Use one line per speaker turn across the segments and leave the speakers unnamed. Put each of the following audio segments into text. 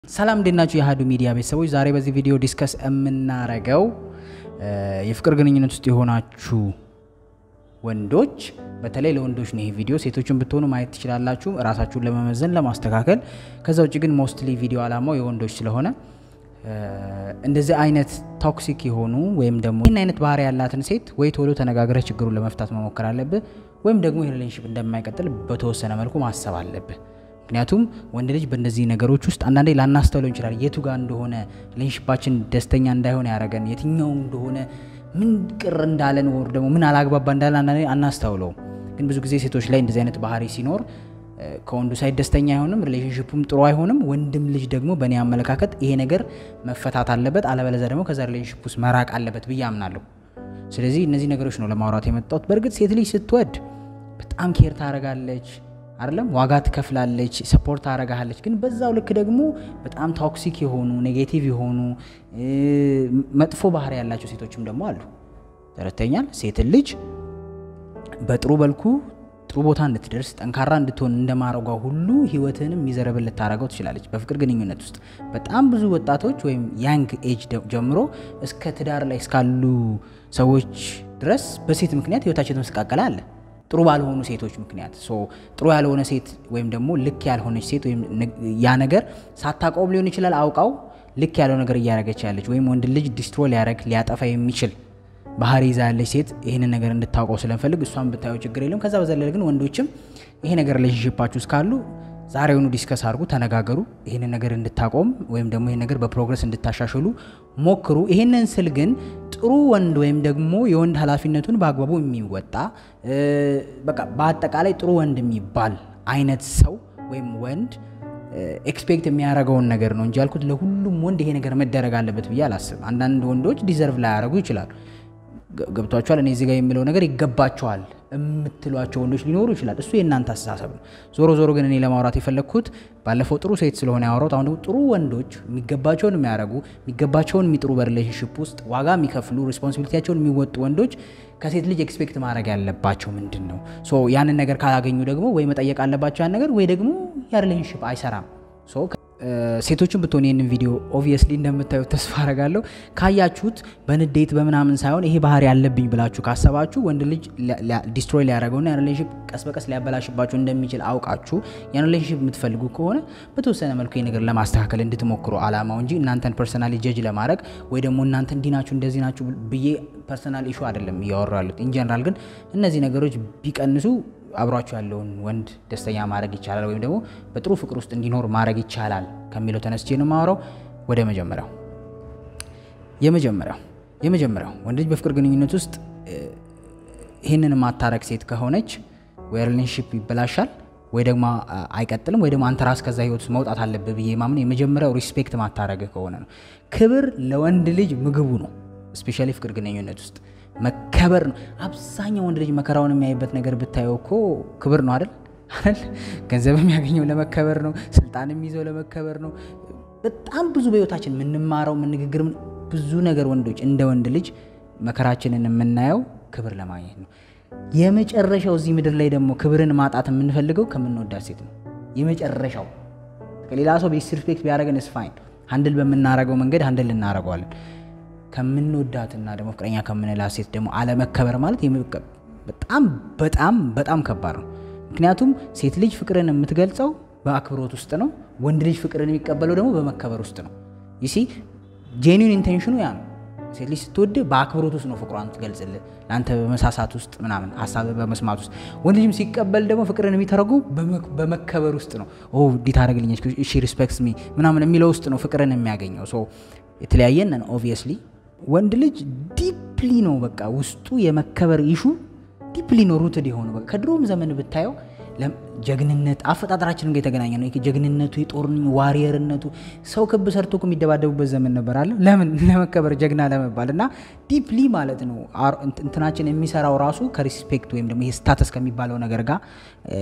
ሰላም እንዴት ናችሁ? የአሀዱ ሚዲያ ቤተሰቦች፣ ዛሬ በዚህ ቪዲዮ ዲስከስ የምናረገው የፍቅር ግንኙነት ውስጥ የሆናችሁ ወንዶች፣ በተለይ ለወንዶች ነው ይሄ ቪዲዮ። ሴቶችን ብትሆኑ ማየት ትችላላችሁ ራሳችሁን ለመመዘን ለማስተካከል። ከዛ ውጭ ግን ሞስትሊ ቪዲዮ አላማው የወንዶች ስለሆነ እንደዚህ አይነት ቶክሲክ የሆኑ ወይም ደግሞ ይህን አይነት ባህሪ ያላትን ሴት ወይ ቶሎ ተነጋግረህ ችግሩን ለመፍታት መሞከር አለብህ፣ ወይም ደግሞ ይህ ሪሌሽንሽፕ እንደማይቀጥል በተወሰነ መልኩ ማሰብ አለብህ። ምክንያቱም ወንድ ልጅ በእነዚህ ነገሮች ውስጥ አንዳንዴ ላናስተውለው እንችላል። የቱ ጋር እንደሆነ ሪሌሽንሽፓችን ደስተኛ እንዳይሆን ያደረገን የትኛው እንደሆነ ምን ቅር እንዳለን ወር ደግሞ ምን አላግባባ እንዳለን አንዳንዴ አናስተውለውም። ግን ብዙ ጊዜ ሴቶች ላይ እንደዚህ አይነት ባህሪ ሲኖር ከወንዱ ሳይድ ደስተኛ አይሆንም፣ ሪሌሽንሽፑም ጥሩ አይሆንም። ወንድም ልጅ ደግሞ በእኔ አመለካከት ይሄ ነገር መፈታት አለበት፣ አለበለዚያ ደግሞ ከዛ ሪሌሽንሽፕ ውስጥ መራቅ አለበት ብዬ አምናለሁ። ስለዚህ እነዚህ ነገሮች ነው ለማውራት የመጣሁት። በእርግጥ ሴት ልጅ ስትወድ በጣም ኬር ታደርጋለች አይደለም ዋጋ ትከፍላለች፣ ሰፖርት ታደርጋለች። ግን በዛው ልክ ደግሞ በጣም ቶክሲክ የሆኑ ኔጌቲቭ የሆኑ መጥፎ ባህሪ ያላቸው ሴቶችም ደግሞ አሉ። ተረተኛል ሴትን ልጅ በጥሩ መልኩ ጥሩ ቦታ እንድትደርስ ጠንካራ እንድትሆን እንደማረጓ ሁሉ ህይወትንም ሚዘረብል ልታደርገው ትችላለች። በፍቅር ግንኙነት ውስጥ በጣም ብዙ ወጣቶች ወይም ያንግ ኤጅ ጀምሮ እስከ ትዳር ላይ እስካሉ ሰዎች ድረስ በሴት ምክንያት ህይወታቸው የተመሰቃቀለ አለ ጥሩ ባልሆኑ ሴቶች ምክንያት ጥሩ ያልሆነ ሴት ወይም ደግሞ ልክ ያልሆነች ሴት ወይም ያ ነገር ሳታውቀውም ሊሆን ይችላል አውቃው ልክ ያለው ነገር እያደረገች ያለች ወይም ወንድ ልጅ ዲስትሮ ሊያደረግ ሊያጠፋ የሚችል ባህሪ ይዛ ያለች ሴት ይህንን ነገር እንድታውቀው ስለምፈልግ እሷን ብታየው ችግር የለም። ከዛ በዘለለ ግን ወንዶችም ይሄ ነገር ሪሌሽንሽፓችሁ ውስጥ ካሉ ዛሬውኑ ዲስከስ አድርጉ፣ ተነጋገሩ። ይህንን ነገር እንድታቆም ወይም ደግሞ ይህን ነገር በፕሮግረስ እንድታሻሽሉ ሞክሩ። ይህንን ስል ግን ጥሩ ወንድ ወይም ደግሞ የወንድ ኃላፊነቱን በአግባቡ የሚወጣ በቃ በአጠቃላይ ጥሩ ወንድ የሚባል አይነት ሰው ወይም ወንድ ኤክስፔክት የሚያደርገውን ነገር ነው እንጂ ያልኩት ለሁሉም ወንድ ይሄ ነገር መደረግ አለበት ብዬ አላስብም። አንዳንድ ወንዶች ዲዘርቭ ላያደርጉ ይችላሉ። ገብቷቸዋል። እኔ እዚህ ጋር የምለው ነገር ይገባቸዋል የምትሏቸው ወንዶች ሊኖሩ ይችላል። እሱ የእናንተ አስተሳሰብ ነው። ዞሮ ዞሮ ግን እኔ ለማውራት የፈለግኩት ባለፈው ጥሩ ሴት ስለሆነ ያወራሁት፣ አሁን ደግሞ ጥሩ ወንዶች የሚገባቸውን የሚያደርጉ የሚገባቸውን የሚጥሩ በሪሌሽንሽፕ ውስጥ ዋጋ የሚከፍሉ ሪስፖንሲቢሊቲያቸውን የሚወጡ ወንዶች ከሴት ልጅ ኤክስፔክት ማድረግ ያለባቸው ምንድን ነው? ያንን ነገር ካላገኙ ደግሞ ወይ መጠየቅ አለባቸው ያን ነገር ወይ ደግሞ ያ ሪሌሽንሽፕ አይሰራም። ሴቶችን ብትሆን ይህንን ቪዲዮ ኦብቪየስሊ እንደምታዩት ተስፋ አረጋለሁ። ካያችሁት በንዴት በምናምን ሳይሆን ይሄ ባህሪ ያለብኝ ብላችሁ ካሰባችሁ ወንድ ልጅ ዲስትሮይ ሊያደርገውና ያን ሪሌሽንሽፕ ቀስ በቀስ ሊያበላሽባችሁ እንደሚችል አውቃችሁ ያን ሪሌሽንሽፕ የምትፈልጉ ከሆነ በተወሰነ መልኩ ይህ ነገር ለማስተካከል እንድትሞክሩ አላማው እንጂ እናንተን ፐርሰናሊ ጀጅ ለማድረግ ወይ ደግሞ እናንተ እንዲህ ናችሁ እንደዚህ ናችሁ ብዬ ፐርሰናል ኢሹ አይደለም እያወሩ ያሉት። ኢንጀነራል ግን እነዚህ ነገሮች ቢቀንሱ አብሯቸው ያለውን ወንድ ደስተኛ ማድረግ ይቻላል፣ ወይም ደግሞ በጥሩ ፍቅር ውስጥ እንዲኖር ማድረግ ይቻላል ከሚለው ተነስቼ ነው የማወራው። ወደ መጀመሪያው የመጀመሪያው የመጀመሪያው ወንድ ልጅ በፍቅር ግንኙነት ውስጥ ይህንን ማታረግ ሴት ከሆነች ወይ ሪሌሽንሽፕ ይበላሻል ወይ ደግሞ አይቀጥልም፣ ወይ ደግሞ አንተ ራስ ከዛ ህይወት ውስጥ መውጣት አለብህ ብዬ ማምን የመጀመሪያው ሪስፔክት ማታረግ ከሆነ ነው። ክብር ለወንድ ልጅ ምግቡ ነው። ስፔሻሊ ፍቅር ግንኙነት ውስጥ መከበር ነው። አብዛኛው ወንድ ልጅ መከራውን የሚያይበት ነገር ብታየው እኮ ክብር ነው አይደል? አይደል? ገንዘብ የሚያገኘው ለመከበር ነው። ስልጣን የሚይዘው ለመከበር ነው። በጣም ብዙ በህይወታችን የምንማረው የምንግግር ብዙ ነገር ወንዶች እንደ ወንድ ልጅ መከራችንን የምናየው ክብር ለማግኘት ነው። የመጨረሻው እዚህ ምድር ላይ ደግሞ ክብርን ማጣት የምንፈልገው ከምንወዳት ሴት ነው። የመጨረሻው ሌላ ሰው ዲስሪስፔክት ቢያደርገን ስፋይን ሀንድል በምናረገው መንገድ ሀንድል እናደርገዋለን። ከምንወዳትና ደግሞ ፍቅረኛ ከምንላት ሴት ደግሞ አለመከበር ማለት በጣም በጣም በጣም ከባድ ነው። ምክንያቱም ሴት ልጅ ፍቅርን የምትገልጸው በአክብሮት ውስጥ ነው። ወንድ ልጅ ፍቅርን የሚቀበለው ደግሞ በመከበር ውስጥ ነው። ይሲ ጄኒን ኢንቴንሽኑ ያ ነው። ሴት ልጅ ስትወድ በአክብሮት ውስጥ ነው ፍቅሯን ትገልጽልህ፣ ለአንተ በመሳሳት ውስጥ ምናምን ሀሳብ በመስማት ውስጥ። ወንድ ልጅም ሲቀበል ደግሞ ፍቅርን የሚተረጉ በመከበር ውስጥ ነው። እንዲህ ታደርግልኛለች፣ እሺ ሪስፔክትስ ሚ ምናምን የሚለው ውስጥ ነው ፍቅርን የሚያገኘው። የተለያየን ኦብቪየስሊ ወንድ ልጅ ዲፕሊ ነው በቃ ውስጡ የመከበር ኢሹ ዲፕሊ ነው ሩትድ የሆነው በቃ ከድሮም ዘመን ብታየው ጀግንነት አፈጣጠራችንም ጋር የተገናኘ ነው። ጀግንነቱ፣ የጦር ዋሪየርነቱ ሰው ክብ ሰርቶ እኮ የሚደባደቡበት ዘመን ነበር አለ። ለምን ለመከበር ጀግና ለመባል እና ዲፕሊ ማለት ነው እንትናችን የሚሰራው ራሱ ከሪስፔክት ወይም ደግሞ ይሄ ስታተስ ከሚባለው ነገር ጋር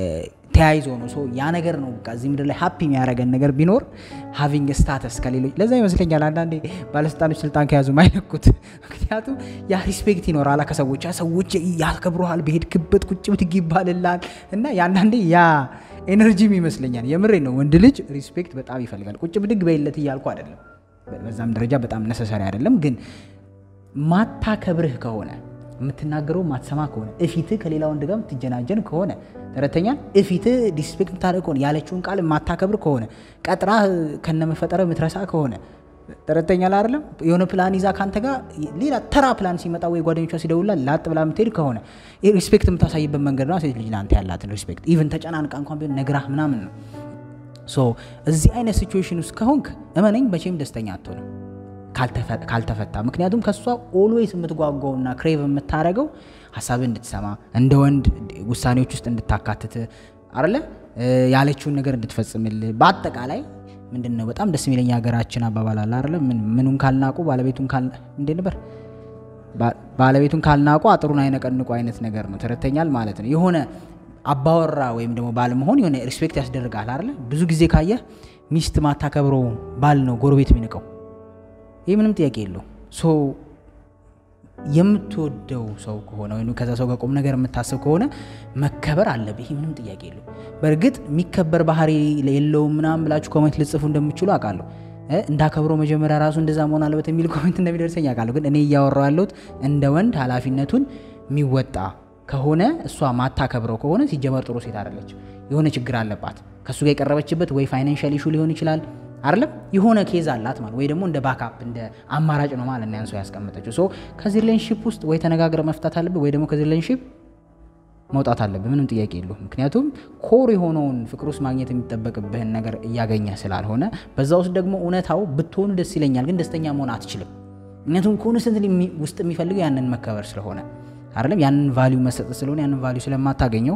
ተያይዞ ነው። ሶ ያ ነገር ነው በቃ እዚህ ምድር ላይ ሀፒ የሚያደርገን ነገር ቢኖር ሃቪንግ ስታተስ ከሌሎች ለዛ ይመስለኛል አንዳንዴ ባለስልጣኖች ስልጣን ከያዙ ማይለኩት። ምክንያቱም ያ ሪስፔክት ይኖራል ከሰዎች ያ ሰዎች ያከብረሃል፣ በሄድክበት ቁጭ ብትግ ይባልላል እና የአንዳንዴ ያ ኤነርጂም ይመስለኛል። የምሬ ነው። ወንድ ልጅ ሪስፔክት በጣም ይፈልጋል። ቁጭ ብድግ በይለት እያልኩ አይደለም፣ በዛም ደረጃ በጣም ነሰሰሪ አይደለም። ግን ማታከብርህ ከሆነ የምትናገረው ማትሰማ ከሆነ እፊትህ ከሌላ ወንድ ጋር የምትጀናጀን ከሆነ ተረተኛል እፊትህ ዲስፔክት የምታደርግ ከሆነ ያለችውን ቃል የማታከብር ከሆነ ቀጥራ ከነመፈጠረ የምትረሳ ከሆነ ተረተኛል አይደለም የሆነ ፕላን ይዛ ከአንተ ጋር ሌላ ተራ ፕላን ሲመጣ ወይ ጓደኞቿ ሲደውላ ላጥ ብላ የምትሄድ ከሆነ ሪስፔክት የምታሳይበት መንገድ ነው። ሴት ልጅ ለአንተ ያላትን ሪስፔክት ኢቨን ተጨናንቃ እንኳን ቢሆን ነግራህ ምናምን ነው። ሶ እዚህ አይነት ሲቹዌሽን ውስጥ ከሆንክ እመነኝ መቼም ደስተኛ አትሆንም ካልተፈታ። ምክንያቱም ከእሷ ኦልዌይስ የምትጓጓውና ክሬቭ የምታደርገው ሀሳብ እንድትሰማ እንደ ወንድ ውሳኔዎች ውስጥ እንድታካትት አለ ያለችውን ነገር እንድትፈጽምልህ በአጠቃላይ ምንድን ነው በጣም ደስ የሚለኝ ሀገራችን አባባል አለ አይደለ? ምኑን ካልናቁ ባለቤቱን ካል እንዴ ነበር ባለቤቱን ካልናቁ አጥሩን አይነቀንቁ አይነት ነገር ነው። ተረተኛል ማለት ነው። የሆነ አባወራ ወይም ደግሞ ባል መሆን የሆነ ሪስፔክት ያስደርጋል አይደለ? ብዙ ጊዜ ካየህ ሚስት ማታከብረው ባል ነው ጎረቤት የሚንቀው። ይህ ምንም ጥያቄ የለው። ሶ የምትወደው ሰው ከሆነ ወይም ከዛ ሰው ጋር ቁም ነገር የምታስብ ከሆነ መከበር አለብህ። ይህ ምንም ጥያቄ የለው። በእርግጥ የሚከበር ባህሪ የለውም ምናምን ብላችሁ ኮሜንት ልጽፉ እንደምችሉ አውቃለሁ። እንዳከብረው መጀመሪያ ራሱ እንደዛ መሆን አለበት የሚል ኮሜንት እንደሚደርሰኝ አውቃለሁ። ግን እኔ እያወራሁ ያለሁት እንደ ወንድ ኃላፊነቱን የሚወጣ ከሆነ እሷ ማታከብረው ከሆነ ሲጀመር ጥሩ ሴት አይደለች። የሆነ ችግር አለባት። ከእሱ ጋር የቀረበችበት ወይ ፋይናንሻል ኢሹ ሊሆን ይችላል አይደለም የሆነ ኬዝ አላት ማለት ወይ ደግሞ እንደ ባካፕ እንደ አማራጭ ነው ማለት ነው ያን ሰው ያስቀመጠችው። ሶ ከዚህ ሪሌሽንሺፕ ውስጥ ወይ ተነጋግረ መፍታት አለብህ ወይ ደግሞ ከዚህ ሪሌሽንሺፕ መውጣት አለብህ። ምንም ጥያቄ የለውም። ምክንያቱም ኮር የሆነውን ፍቅር ውስጥ ማግኘት የሚጠበቅብህን ነገር እያገኘ ስላልሆነ፣ በዛ ውስጥ ደግሞ እውነታው ብትሆኑ ደስ ይለኛል፣ ግን ደስተኛ መሆን አትችልም። ምክንያቱም ኮንስተንት ውስጥ የሚፈልገው ያንን መከበር ስለሆነ አይደለም ያንን ቫሊዩ መሰጠት ስለሆነ ያንን ቫሊዩ ስለማታገኘው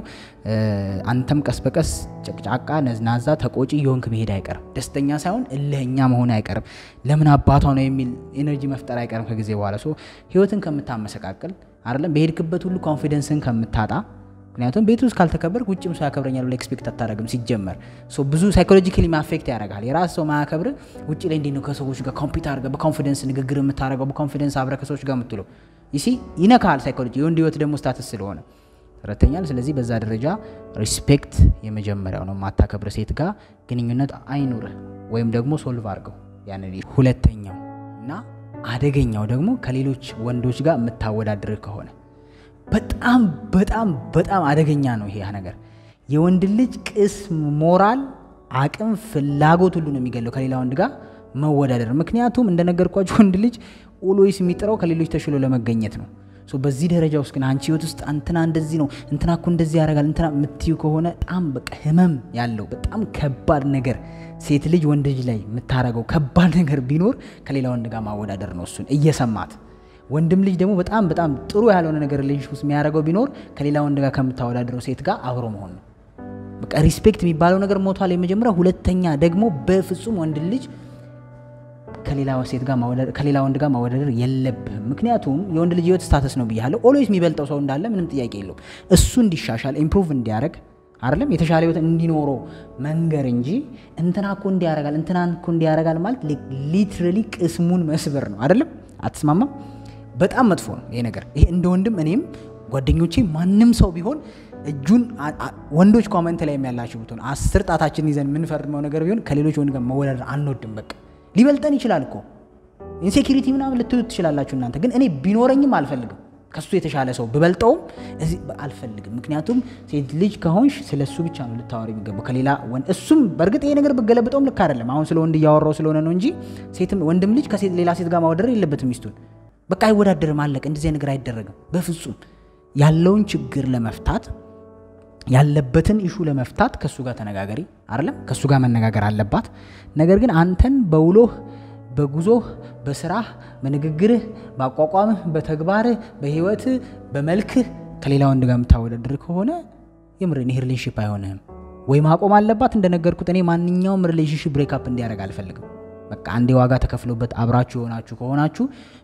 አንተም ቀስ በቀስ ጨቅጫቃ፣ ነዝናዛ፣ ተቆጪ የሆንክ መሄድ አይቀርም። ደስተኛ ሳይሆን እልህኛ መሆን አይቀርም። ለምን አባቷ ነው የሚል ኤነርጂ መፍጠር አይቀርም ከጊዜ በኋላ ሶ ህይወትን ከምታመሰቃቅል አይደለም በሄድክበት ሁሉ ኮንፊደንስን ከምታጣ ምክንያቱም ቤት ውስጥ ካልተከበርክ ውጭም ሰው ያከብረኛል ብለህ ኤክስፔክት አታደርግም። ሲጀመር ብዙ ሳይኮሎጂካሊ ማፌክት ያደርጋል። የራስ ሰው ማያከብር ውጭ ላይ እንዴት ነው ከሰዎች ጋር ኮምፒት አድርገህ በኮንፊደንስ ንግግር የምታደርገው በኮንፊደንስ አብረህ ከሰዎች ጋር የምትለው ይሲ ይነካል። ሳይኮሎጂ የወንድ ህይወት ደግሞ ስታትስ ስለሆነ ተረተኛል። ስለዚህ በዛ ደረጃ ሪስፔክት የመጀመሪያው ነው። ማታከብር ሴት ጋር ግንኙነት አይኑርህ ወይም ደግሞ ሶልቭ አድርገው ያንን። ሁለተኛው እና አደገኛው ደግሞ ከሌሎች ወንዶች ጋር የምታወዳድርህ ከሆነ በጣም በጣም በጣም አደገኛ ነው ይሄ ነገር። የወንድ ልጅ ቅስም፣ ሞራል፣ አቅም፣ ፍላጎት ሁሉ ነው የሚገለው ከሌላ ወንድ ጋር መወዳደር። ምክንያቱም እንደነገርኳቸው ወንድ ልጅ ኦልዌይስ የሚጥረው ከሌሎች ተሽሎ ለመገኘት ነው። በዚህ ደረጃ ውስጥ ግን አንቺ ህይወት ውስጥ እንትና እንደዚህ ነው እንትና እኮ እንደዚህ ያደርጋል እንትና የምትዩ ከሆነ በጣም በቃ ህመም ያለው በጣም ከባድ ነገር ሴት ልጅ ወንድ ልጅ ላይ የምታረገው ከባድ ነገር ቢኖር ከሌላ ወንድ ጋር ማወዳደር ነው። እሱን እየሰማት ወንድም ልጅ ደግሞ በጣም በጣም ጥሩ ያልሆነ ነገር ሪሌሽንሺፕ ውስጥ የሚያደርገው ቢኖር ከሌላ ወንድ ጋር ከምታወዳደረው ሴት ጋር አብሮ መሆን ነው። በቃ ሪስፔክት የሚባለው ነገር ሞቷል። የመጀመሪያ ሁለተኛ ደግሞ በፍጹም ወንድ ልጅ ከሌላ ወንድ ጋር ማወዳደር የለብህም። ምክንያቱም የወንድ ልጅ ህይወት ስታተስ ነው ብያለሁ። ኦልዌይስ የሚበልጠው ሰው እንዳለ ምንም ጥያቄ የለውም። እሱ እንዲሻሻል ኢምፕሩቭ እንዲያደርግ አይደለም የተሻለ ህይወት እንዲኖረው መንገር እንጂ እንትና እኮ እንዲያረጋል እንትና እኮ እንዲያረጋል ማለት ሊትራሊ ቅስሙን መስበር ነው። አይደለም አትስማማም? በጣም መጥፎ ነው ይሄ ነገር። ይሄ እንደ ወንድም እኔም ጓደኞቼ ማንም ሰው ቢሆን እጁን ወንዶች ኮመንት ላይ የሚያላችሁ ብትሆን አስር ጣታችን ይዘን የምንፈርመው ነገር ቢሆን ከሌሎች ወንድ ጋር መወዳደር አንወድም። በቃ ሊበልጠን ይችላል እኮ ኢንሴኪሪቲ ምናምን ልትሉት ትችላላችሁ እናንተ። ግን እኔ ቢኖረኝም አልፈልግም ከሱ የተሻለ ሰው ብበልጠውም እዚህ አልፈልግም። ምክንያቱም ሴት ልጅ ከሆንሽ ስለ እሱ ብቻ ነው ልታወሪ የሚገባው ከሌላ ወንድ። እሱም በእርግጥ ይሄ ነገር ብገለብጠውም ልክ አይደለም። አሁን ስለ ወንድ እያወራው ስለሆነ ነው እንጂ ሴትም ወንድም ልጅ ከሌላ ሴት ጋር ማወዳደር የለበትም ሚስቱን። በቃ አይወዳደርም፣ አለቀ። እንደዚህ ነገር አይደረግም በፍጹም። ያለውን ችግር ለመፍታት ያለበትን ኢሹ ለመፍታት ከእሱ ጋር ተነጋገሪ አይደለም፣ ከእሱ ጋር መነጋገር አለባት። ነገር ግን አንተን በውሎህ በጉዞህ በስራህ በንግግርህ በአቋቋምህ በተግባርህ በህይወትህ በመልክህ ከሌላ ወንድ ጋር የምታወዳድር ከሆነ የምርን ይህ ሪሌሽንሽፕ አይሆንህም ወይ ማቆም አለባት። እንደነገርኩት እኔ ማንኛውም ሪሌሽንሽፕ ብሬክአፕ እንዲያደርግ አልፈልግም። በቃ አንዴ ዋጋ ተከፍሎበት አብራችሁ የሆናችሁ ከሆናችሁ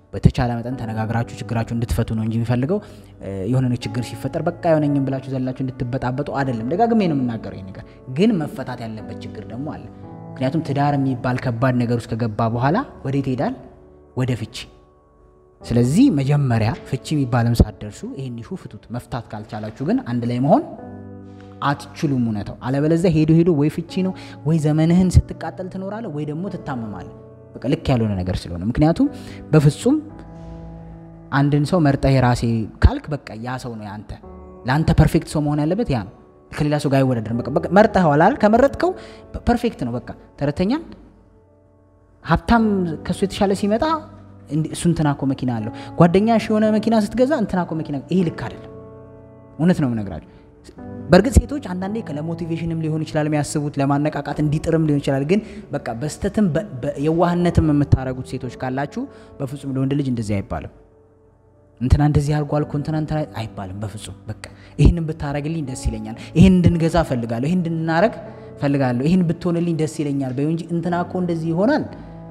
በተቻለ መጠን ተነጋግራችሁ ችግራችሁ እንድትፈቱ ነው እንጂ የሚፈልገው የሆነ ችግር ሲፈጠር በቃ የሆነኝም ብላችሁ ዘላችሁ እንድትበጣበጡ አይደለም። ደጋግሜ ነው የምናገረው ይህ ነገር። ግን መፈታት ያለበት ችግር ደግሞ አለ። ምክንያቱም ትዳር የሚባል ከባድ ነገር ውስጥ ከገባ በኋላ ወዴት ይሄዳል? ወደ ፍቺ። ስለዚህ መጀመሪያ ፍቺ የሚባለም ሳትደርሱ ይህን ኢሹ ፍቱት። መፍታት ካልቻላችሁ ግን አንድ ላይ መሆን አትችሉም። እውነታው አለበለዚያ ሄዶ ሄዶ ወይ ፍቺ ነው ወይ ዘመንህን ስትቃጠል ትኖራለህ ወይ ደግሞ ትታመማለህ። በቃ ልክ ያልሆነ ነገር ስለሆነ ምክንያቱም በፍጹም አንድን ሰው መርጠህ የራሴ ካልክ በቃ ያ ሰው ነው ያንተ። ለአንተ ፐርፌክት ሰው መሆን ያለበት ያ ነው። ከሌላ ሰው ጋር አይወዳደርም። በቃ መርጠኸዋል አይደል? ከመረጥከው ፐርፌክት ነው። በቃ ተረተኛል። ሀብታም ከሱ የተሻለ ሲመጣ እሱ እንትና እኮ መኪና አለው። ጓደኛሽ የሆነ መኪና ስትገዛ እንትና እኮ መኪና፣ ይሄ ልክ አይደለም። እውነት ነው የምነግራቸው። በእርግጥ ሴቶች አንዳንዴ ለሞቲቬሽንም ሊሆን ይችላል የሚያስቡት ለማነቃቃት እንዲጥርም ሊሆን ይችላል። ግን በቃ በስተትም የዋህነትም የምታደርጉት ሴቶች ካላችሁ በፍጹም ለወንድ ልጅ እንደዚህ አይባልም። እንትና እንደዚህ አድርጓል እኮ እንትና እንትና አይባልም በፍጹም። በቃ ይህንን ብታረግልኝ ደስ ይለኛል፣ ይህን እንድንገዛ ፈልጋለሁ፣ ይህን እንድናረግ ፈልጋለሁ፣ ይህን ብትሆንልኝ ደስ ይለኛል በይው እንጂ እንትና እኮ እንደዚህ ይሆናል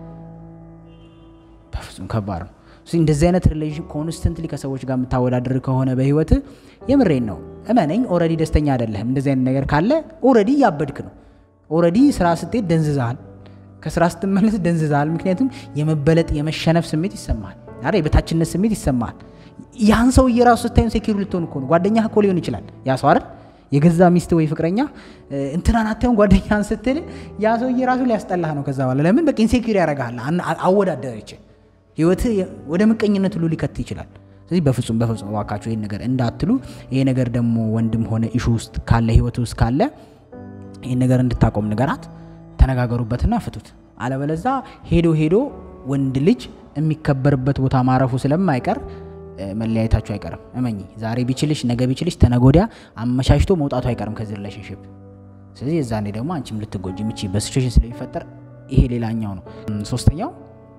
በፍጹም ከባድ ነው። እንደዚህ አይነት ሪሌሽን ኮንስተንትሊ ከሰዎች ጋር የምታወዳድር ከሆነ በህይወት የምሬን ነው እመነኝ፣ ኦልሬዲ ደስተኛ አይደለህም። እንደዚህ አይነት ነገር ካለ ኦልሬዲ እያበድክ ነው። ኦልሬዲ ስራ ስትሄድ ደንዝዛሃል፣ ከስራ ስትመለስ ደንዝዛሃል። ምክንያቱም የመበለጥ የመሸነፍ ስሜት ይሰማሃል፣ አ የበታችነት ስሜት ይሰማሃል። ያን ሰው እየራሱ ስታዩን ሴኪሩ ልትሆን እኮ ነው። ጓደኛ እኮ ሊሆን ይችላል ያ ሰው አይደል የገዛ ሚስት ወይ ፍቅረኛ እንትናን አታዩን ጓደኛን ስትል ያ ሰውዬ ራሱ ሊያስጠላህ ነው። ከዛ በኋላ ለምን በቃ ኢንሴኪር ያደርግሃል። አወዳደረች ህይወት ወደ ምቀኝነት ሁሉ ሊከት ይችላል። ስለዚህ በፍጹም በፍጹም እባካችሁ ይህን ነገር እንዳትሉ። ይሄ ነገር ደግሞ ወንድም ሆነ ኢሹ ውስጥ ካለ ህይወት ውስጥ ካለ ይህን ነገር እንድታቆም ንገራት፣ ተነጋገሩበትና ፍቱት። አለበለዛ ሄዶ ሄዶ ወንድ ልጅ የሚከበርበት ቦታ ማረፉ ስለማይቀር መለያየታችሁ አይቀርም። እመኚ ዛሬ ቢችልሽ ነገ ቢችልሽ ተነጎዲያ አመቻችቶ መውጣቱ አይቀርም ከዚህ ሪሌሽንሽፕ። ስለዚህ የዛኔ ደግሞ አንቺም ልትጎጂ የምችይበት ሲቹዌሽን ስለሚፈጠር ይሄ ሌላኛው ነው። ሶስተኛው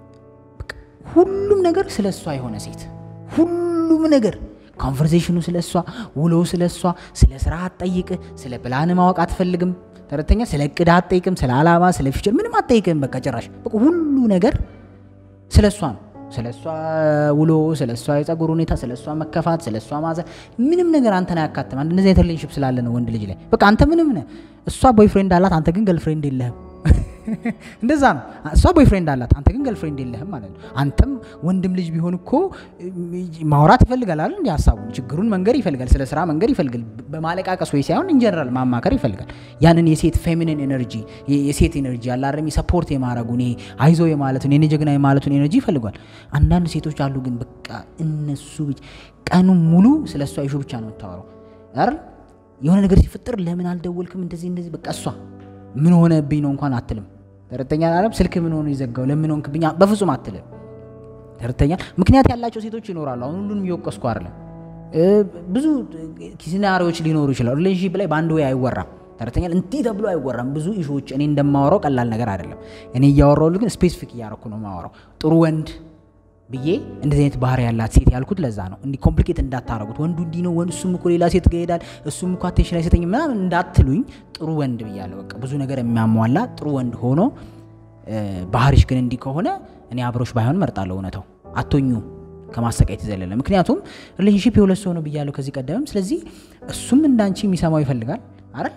ሁሉም ነገር ስለ እሷ የሆነ ሴት ሁሉም ነገር ኮንቨርሴሽኑ ስለ እሷ፣ ውሎው ስለ እሷ፣ ስለ ስራ አትጠይቅ፣ ስለ ፕላን ማወቅ አትፈልግም። ተረተኛ ስለ እቅድ አትጠይቅም፣ ስለ አላማ፣ ስለ ፊቸር ምንም አትጠይቅም። በቃ ጭራሽ በቃ ሁሉ ነገር ስለ እሷ ነው። ስለ እሷ ውሎ፣ ስለ እሷ የጸጉር ሁኔታ፣ ስለ እሷ መከፋት፣ ስለ እሷ ማዘን ምንም ነገር አንተን አያካትም። አንድ እንደዚህ አይነት ሪሌሽንሽፕ ስላለ ነው ወንድ ልጅ ላይ በቃ አንተ ምንም ነህ። እሷ ቦይፍሬንድ አላት፣ አንተ ግን ገርልፍሬንድ የለህም። እንደዛ ነው። እሷ ቦይፍሬንድ አላት፣ አንተ ግን ገርልፍሬንድ የለህም ማለት ነው። አንተም ወንድም ልጅ ቢሆን እኮ ማውራት ይፈልጋል አይደል? እንዲ ሀሳቡን ችግሩን መንገር ይፈልጋል፣ ስለ ስራ መንገር ይፈልጋል። በማለቃቀስ ወይ ሳይሆን ኢንጀነራል ማማከር ይፈልጋል። ያንን የሴት ፌሚኒን ኤነርጂ የሴት ኤነርጂ አላረሚ ሰፖርት የማድረጉን ይሄ አይዞ የማለቱን የኔ ጀግና የማለቱን ኤነርጂ ይፈልጓል። አንዳንድ ሴቶች አሉ ግን በቃ እነሱ ቀኑን ሙሉ ስለ እሷ ይሹ ብቻ ነው የምታወራው አይደል? የሆነ ነገር ሲፈጠር ለምን አልደወልክም እንደዚህ እንደዚህ በቃ እሷ ምን ሆነብኝ ነው እንኳን አትልም። ተረተኛ አለም ስልክ ምን ሆኖ ይዘጋው ለምን ሆንክብኝ በፍጹም አትልም። ተረተኛ ምክንያት ያላቸው ሴቶች ይኖራሉ። አሁን ሁሉንም እየወቀስኩ አይደለም። ብዙ ሲናሪዎች ሊኖሩ ይችላሉ። ሪሌሽንሺፕ ላይ በአንድ ወይ አይወራም። ተረተኛ እንዲህ ተብሎ አይወራም። ብዙ ኢሹዎች እኔ እንደማወራው ቀላል ነገር አይደለም። እኔ እያወራው ግን ስፔሲፊክ እያረኩ ነው የማወራው። ጥሩ ወንድ ብዬ እንደዚህ አይነት ባህሪ ያላት ሴት ያልኩት ለዛ ነው። እንዲህ ኮምፕሊኬት እንዳታረጉት። ወንዱ እንዲህ ነው፣ እሱም እኮ ሌላ ሴት ጋር ይሄዳል፣ እሱም እኮ አቴንሽን አይሰጠኝ ምናምን እንዳትሉኝ። ጥሩ ወንድ ብያለሁ። በቃ ብዙ ነገር የሚያሟላ ጥሩ ወንድ ሆኖ ባህሪሽ ግን እንዲህ ከሆነ እኔ አብሮሽ ባይሆን መርጣለሁ። እውነታው አቶኙ ከማሰቃየት የዘለለ ምክንያቱም ሪሌሽንሺፕ የሁለት ሰው ነው ብያለሁ ከዚህ ቀደምም። ስለዚህ እሱም እንዳንቺ የሚሰማው ይፈልጋል አይደል?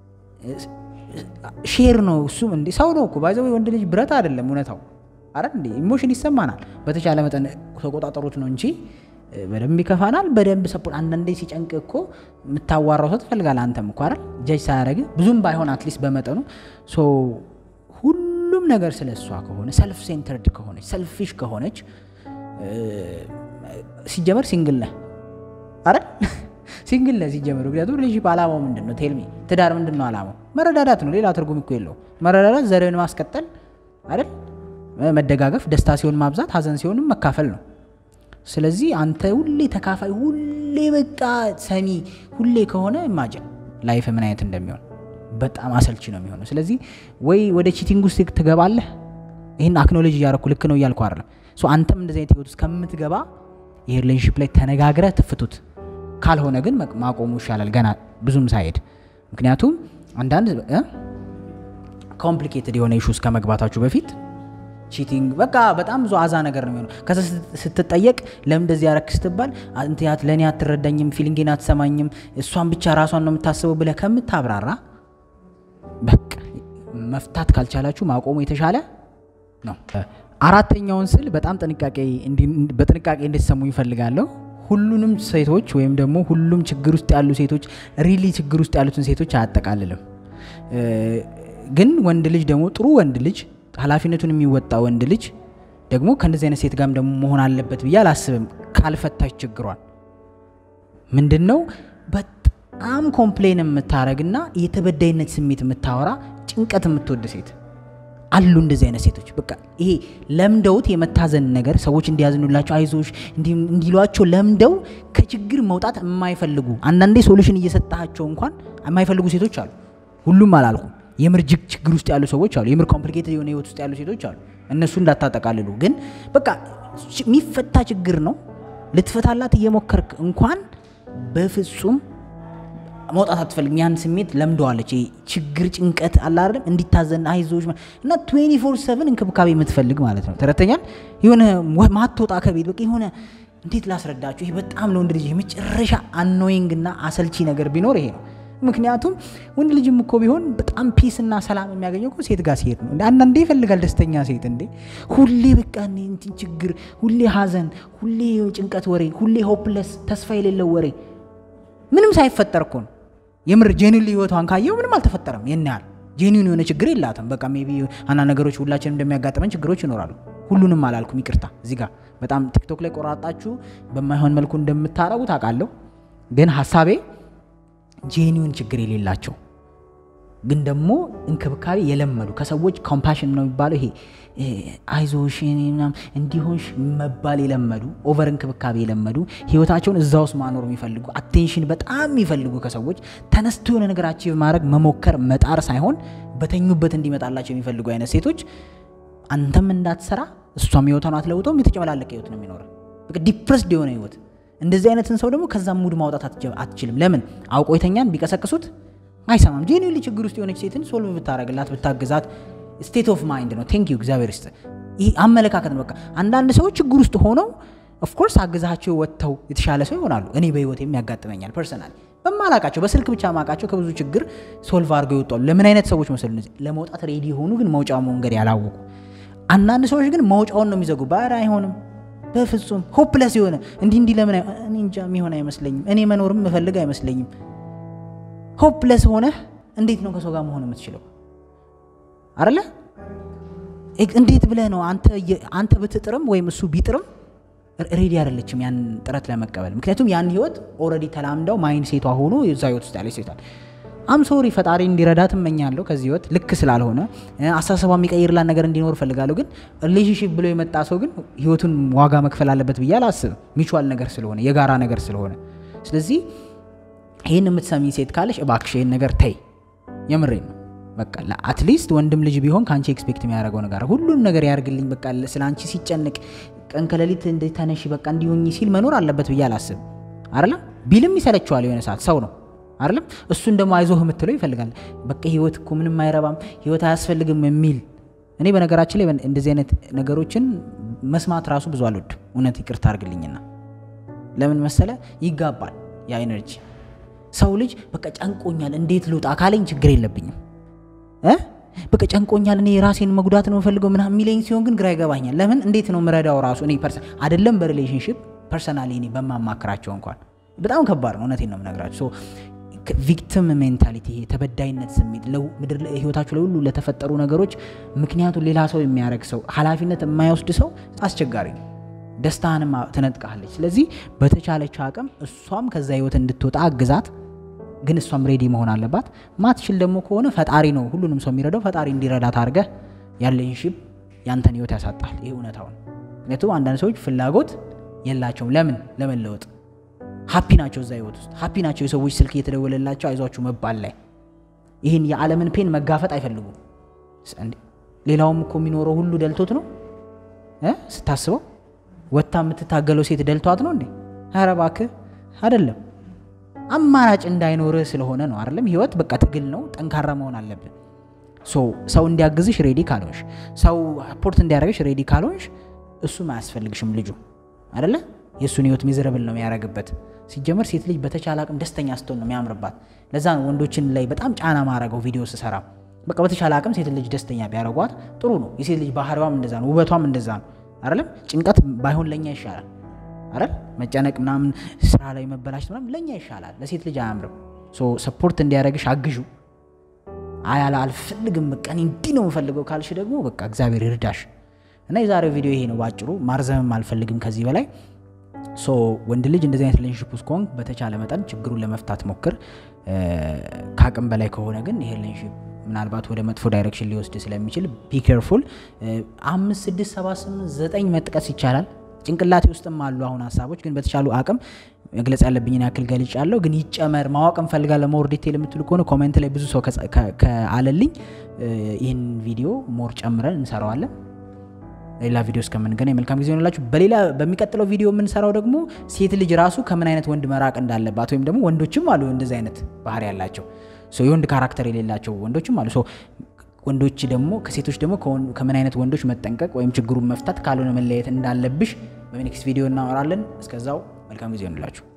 ሼር ነው እሱም እንዲህ ሰው ነው እኮ ባይዘው ወንድ ልጅ ብረት አይደለም እውነታው አይደል እንዴ? ኢሞሽን ይሰማናል። በተቻለ መጠን ተቆጣጠሩት ነው እንጂ በደንብ ይከፋናል። በደንብ ሰፖርት አንዳንዴ ሲጨንቅ እኮ የምታዋራው ሰው ትፈልጋለህ። አንተም እኮ አይደል ጀጅ ሳያደርግ ብዙም ባይሆን አትሊስት በመጠኑ ሶ ሁሉም ነገር ስለ እሷ ከሆነ ሰልፍ ሴንተርድ ከሆነች ሰልፊሽ ከሆነች ሲጀመር ሲንግል ነህ አይደል ሲንግል ነህ ሲጀመር። ምክንያቱም ሪሌሽንሺፕ አላማው ምንድን ነው? ቴልሚ ትዳር ምንድን ነው አላማው? መረዳዳት ነው። ሌላ ትርጉም እኮ የለው። መረዳዳት ዘርን ማስቀጠል አይደል መደጋገፍ፣ ደስታ ሲሆን ማብዛት፣ ሀዘን ሲሆንም መካፈል ነው። ስለዚህ አንተ ሁሌ ተካፋይ፣ ሁሌ በቃ ሰሚ፣ ሁሌ ከሆነ ኢማጅን ላይፍ ምን አይነት እንደሚሆን በጣም አሰልቺ ነው የሚሆነው። ስለዚህ ወይ ወደ ቺቲንግ ውስጥ ትገባለህ። ይህን አክኖሎጂ እያረኩ ልክ ነው እያልኩ አይደለም። አንተም እንደዚህ አይነት ህይወት ውስጥ ከምትገባ ይህ ሪሌሽንሽፕ ላይ ተነጋግረህ ትፍቱት። ካልሆነ ግን ማቆሙ ይሻላል ገና ብዙም ሳይሄድ። ምክንያቱም አንዳንድ ኮምፕሊኬትድ የሆነ ኢሹ ውስጥ ከመግባታችሁ በፊት ቺቲንግ በቃ በጣም ብዙ አዛ ነገር ነው የሚሆነው። ከዛ ስትጠየቅ ለምን እንደዚህ ያረክ ስትባል እንትያት ለእኔ አትረዳኝም፣ ፊሊንጌን አትሰማኝም፣ እሷን ብቻ ራሷን ነው የምታስበው ብለህ ከምታብራራ በቃ መፍታት ካልቻላችሁ ማቆሙ የተሻለ ነው። አራተኛውን ስል በጣም ጥንቃቄ በጥንቃቄ እንድትሰሙ ይፈልጋለሁ። ሁሉንም ሴቶች ወይም ደግሞ ሁሉም ችግር ውስጥ ያሉ ሴቶች ሪሊ ችግር ውስጥ ያሉትን ሴቶች አያጠቃልልም። ግን ወንድ ልጅ ደግሞ ጥሩ ወንድ ልጅ ኃላፊነቱን የሚወጣ ወንድ ልጅ ደግሞ ከእንደዚህ አይነት ሴት ጋርም ደግሞ መሆን አለበት ብዬ አላስብም። ካልፈታች ችግሯን ምንድን ነው በጣም ኮምፕሌን የምታረግና የተበዳይነት ስሜት የምታወራ ጭንቀት የምትወድ ሴት አሉ። እንደዚህ አይነት ሴቶች በቃ ይሄ ለምደውት የመታዘን ነገር ሰዎች እንዲያዝኑላቸው አይዞሽ እንዲሏቸው ለምደው ከችግር መውጣት የማይፈልጉ አንዳንዴ ሶሉሽን እየሰጣቸው እንኳን የማይፈልጉ ሴቶች አሉ። ሁሉም አላልኩም። የምር ጅግ ችግር ውስጥ ያሉ ሰዎች አሉ። የምር ኮምፕሊኬትድ የሆነ ህይወት ውስጥ ያሉ ሴቶች አሉ። እነሱ እንዳታጠቃልሉ። ግን በቃ የሚፈታ ችግር ነው። ልትፈታላት እየሞከርክ እንኳን በፍጹም መውጣት አትፈልግም። ያን ስሜት ለምደዋለች። ችግር ጭንቀት አለ አይደለም፣ እንዲታዘን አይዞች እና 24/7 እንክብካቤ የምትፈልግ ማለት ነው። ተረተኛል። የሆነ ማትወጣ ከቤት በቃ የሆነ እንዴት ላስረዳችሁ፣ ይሄ በጣም ለወንድ ልጅ የመጨረሻ አኖይንግ እና አሰልቺ ነገር ቢኖር ይሄ ነው። ምክንያቱም ወንድ ልጅም እኮ ቢሆን በጣም ፒስ እና ሰላም የሚያገኘው እኮ ሴት ጋር ሲሄድ ነው። አንዳንዴ ይፈልጋል ደስተኛ ሴት እንዴ ሁሌ በቃ እንትን ችግር፣ ሁሌ ሀዘን፣ ሁሌ ጭንቀት ወሬ፣ ሁሌ ሆፕለስ ተስፋ የሌለው ወሬ ምንም ሳይፈጠር እኮ ነው። የምር ጄኒን ህይወቷን ካየው ምንም አልተፈጠረም። ይህን ያህል ጄኒን የሆነ ችግር የላትም። በቃ ሜይ ቢ አንዳንድ ነገሮች ሁላችንም እንደሚያጋጥመን ችግሮች ይኖራሉ። ሁሉንም አላልኩም፣ ይቅርታ። እዚህ ጋር በጣም ቲክቶክ ላይ ቆራጣችሁ በማይሆን መልኩ እንደምታረጉ ታውቃለሁ። ግን ሀሳቤ ጄኒውን ችግር የሌላቸው ግን ደግሞ እንክብካቤ የለመዱ ከሰዎች ኮምፓሽን ነው የሚባለው ይሄ አይዞሽ ምናምን እንዲሆንሽ መባል የለመዱ ኦቨር እንክብካቤ የለመዱ ህይወታቸውን እዛ ውስጥ ማኖር የሚፈልጉ አቴንሽን በጣም የሚፈልጉ ከሰዎች ተነስቶ የሆነ ነገር አቺቭ ማድረግ መሞከር መጣር ሳይሆን በተኙበት እንዲመጣላቸው የሚፈልጉ አይነት ሴቶች አንተም እንዳትሰራ እሷም ህይወቷን አትለውጠውም። የተጨመላለቀ ህይወት ነው የሚኖረ በቃ ዲፕረስድ የሆነ ህይወት። እንደዚህ አይነትን ሰው ደግሞ ከዛም ሙድ ማውጣት አትችልም። ለምን አውቆ የተኛን ቢቀሰቅሱት አይሰማም። ጄኒሊ ችግር ውስጥ የሆነች ሴትን ሶልቭ ብታረግላት ብታግዛት ስቴት ኦፍ ማይንድ ነው። ቴንክ ዩ እግዚአብሔር ይስጥ። ይህ አመለካከት ነው። በቃ አንዳንድ ሰዎች ችግር ውስጥ ሆነው ኦፍኮርስ አግዛቸው ወጥተው የተሻለ ሰው ይሆናሉ። እኔ በህይወት የሚያጋጥመኛል ፐርሰናል በማላቃቸው በስልክ ብቻ ማቃቸው ከብዙ ችግር ሶልቭ አድርገው ይወጣሉ። ለምን አይነት ሰዎች መሰሉ እነዚህ ለመውጣት ሬዲ የሆኑ ግን መውጫው መንገድ ያላወቁ። አንዳንድ ሰዎች ግን መውጫውን ነው የሚዘጉ። ባር አይሆንም በፍጹም ሆፕለስ የሆነ እንዲህ እንዲህ ለምን እኔ እንጃ የሚሆን አይመስለኝም። እኔ መኖርም ምፈልግ አይመስለኝም። ሆፕለስ ሆነህ እንዴት ነው ከሰው ጋር መሆን የምትችለው? አለ እንዴት ብለህ ነው አንተ ብትጥርም ወይም እሱ ቢጥርም ሬዲ አይደለችም ያን ጥረት ለመቀበል። ምክንያቱም ያን ህይወት ኦልሬዲ ተላምደው ማይንድ ሴቷ ሆኖ የዛ ህይወት ውስጥ ያለች ሴቷል። አም ሶሪ ፈጣሪ እንዲረዳት እመኛለሁ። ከዚህ ህይወት ልክ ስላልሆነ አስተሳሰቧ የሚቀይርላት ነገር እንዲኖር እፈልጋለሁ። ግን ሪሌሽንሽፕ ብሎ የመጣ ሰው ግን ህይወቱን ዋጋ መክፈል አለበት ብዬ አላስብም። ሚቹዋል ነገር ስለሆነ የጋራ ነገር ስለሆነ ስለዚህ ይህን የምትሰሚ ሴት ካለሽ እባክሽ ይህን ነገር ተይ። የምሬን ነው። በቃ አትሊስት ወንድም ልጅ ቢሆን ከአንቺ ኤክስፔክት የሚያደርገው ነገር ሁሉም ነገር ያርግልኝ፣ በቃ ስለ አንቺ ሲጨንቅ ቀን ከሌሊት ተነሺ፣ በቃ እንዲሆኝ ሲል መኖር አለበት ብዬ አላስብም። አይደለም ቢልም ይሰለችዋል የሆነ ሰዓት ሰው ነው አይደለም። እሱን ደግሞ አይዞህ የምትለው ይፈልጋል። በቃ ህይወት እኮ ምንም አይረባም፣ ህይወት አያስፈልግም የሚል እኔ በነገራችን ላይ እንደዚህ አይነት ነገሮችን መስማት ራሱ ብዙ አልወድም። እውነት ይቅርታ አድርግልኝና ለምን መሰለ ይጋባል ያ ኤነርጂ ሰው ልጅ በቃ ጨንቆኛል እንዴት ልውጣ ካለኝ ችግር የለብኝም እ በቃ ጨንቆኛል እኔ ራሴን መጉዳት ነው የምፈልገው ምናምን የሚለኝ ሲሆን ግን ግራ ይገባኛል። ለምን እንዴት ነው ምረዳው ራሱ እኔ ፐርሰን አይደለም በሪሌሽንሽፕ ፐርሰናሊ እኔ በማማክራቸው እንኳን በጣም ከባድ ነው። እውነቴን ነው የምነግራቸው። ቪክቲም ሜንታሊቲ ይሄ ተበዳይነት ስሜት ምድር ህይወታችሁ ለሁሉ ለተፈጠሩ ነገሮች ምክንያቱም ሌላ ሰው የሚያደርግ ሰው ኃላፊነት የማይወስድ ሰው አስቸጋሪ ነው። ደስታንም ትነጥቃለች። ስለዚህ በተቻለችው አቅም እሷም ከዛ ህይወት እንድትወጣ አግዛት። ግን እሷም ሬዲ መሆን አለባት። ማትችል ደግሞ ከሆነ ፈጣሪ ነው ሁሉንም ሰው የሚረዳው። ፈጣሪ እንዲረዳት አድርገህ ያለኝ ሽብ ያንተን ህይወት ያሳጣል። ይህ እውነታው ነው። ምክንያቱም አንዳንድ ሰዎች ፍላጎት የላቸውም። ለምን ለመለወጥ ሀፒ ናቸው፣ እዛ ህይወት ውስጥ ሀፒ ናቸው። የሰዎች ስልክ እየተደወለላቸው አይዟችሁ መባል ላይ ይህን የዓለምን ፔን መጋፈጥ አይፈልጉም። ሌላውም እኮ የሚኖረው ሁሉ ደልቶት ነው ስታስበው ወታ የምትታገለው ሴት ደልቷት ነው እንዴ? ኧረ እባክህ አይደለም። አማራጭ እንዳይኖርህ ስለሆነ ነው አይደለም። ህይወት በቃ ትግል ነው። ጠንካራ መሆን አለብን። ሰው እንዲያግዝሽ ሬዲ ካልሆንሽ፣ ሰው ፖርት እንዲያደርግሽ ሬዲ ካልሆንሽ እሱም አያስፈልግሽም ልጁ አደለ። የእሱን ህይወት ሚዘረብል ነው የሚያደርግበት። ሲጀመር ሴት ልጅ በተቻለ አቅም ደስተኛ ስትሆን ነው የሚያምርባት። ለዛ ነው ወንዶችን ላይ በጣም ጫና ማድረገው ቪዲዮ ስሰራ። በቃ በተቻለ አቅም ሴት ልጅ ደስተኛ ቢያደርጓት ጥሩ ነው። የሴት ልጅ ባህሪዋም እንደዛ ነው፣ ውበቷም እንደዛ ነው አይደለም። ጭንቀት ባይሆን ለእኛ ይሻላል አይደል? መጨነቅ ምናምን ስራ ላይ መበላሸት ምናምን ለእኛ ይሻላል፣ ለሴት ልጅ አያምርም። ሰፖርት እንዲያደርግሽ አግዡ። አያለ አልፈልግም በቃ እኔ እንዲህ ነው የምፈልገው ካልሽ ደግሞ በቃ እግዚአብሔር ይርዳሽ። እና የዛሬው ቪዲዮ ይሄ ነው ባጭሩ። ማርዘምም አልፈልግም ከዚህ በላይ ሶ ወንድ ልጅ እንደዚህ አይነት ሪሌሽንሽፕ ውስጥ ከሆንክ በተቻለ መጠን ችግሩን ለመፍታት ሞክር። ከአቅም በላይ ከሆነ ግን ይሄ ሪሌሽንሽፕ ምናልባት ወደ መጥፎ ዳይሬክሽን ሊወስድ ስለሚችል ቢ ኬርፉል። አምስት ስድስት ሰባት ስምንት ዘጠኝ መጥቀስ ይቻላል። ጭንቅላቴ ውስጥም አሉ አሁን ሀሳቦች፣ ግን በተቻሉ አቅም መግለጽ ያለብኝን ያክል ገልጫለሁ። ግን ይጨመር ማወቅ እንፈልጋለን ሞር ዲቴል የምትሉ ከሆነ ኮሜንት ላይ ብዙ ሰው ከአለልኝ ይህን ቪዲዮ ሞር ጨምረን እንሰራዋለን። ሌላ ቪዲዮ እስከምንገናኝ መልካም ጊዜ ሆንላችሁ። በሌላ በሚቀጥለው ቪዲዮ የምንሰራው ደግሞ ሴት ልጅ ራሱ ከምን አይነት ወንድ መራቅ እንዳለባት ወይም ደግሞ ወንዶችም አሉ እንደዚህ አይነት ባህሪ ያላቸው የወንድ ካራክተር የሌላቸው ወንዶችም አሉ። ወንዶች ደግሞ ከሴቶች ደግሞ ከምን አይነት ወንዶች መጠንቀቅ ወይም ችግሩን መፍታት ካልሆነ መለየት እንዳለብሽ በኔክስት ቪዲዮ እናወራለን። እስከዛው መልካም ጊዜ ሆንላችሁ።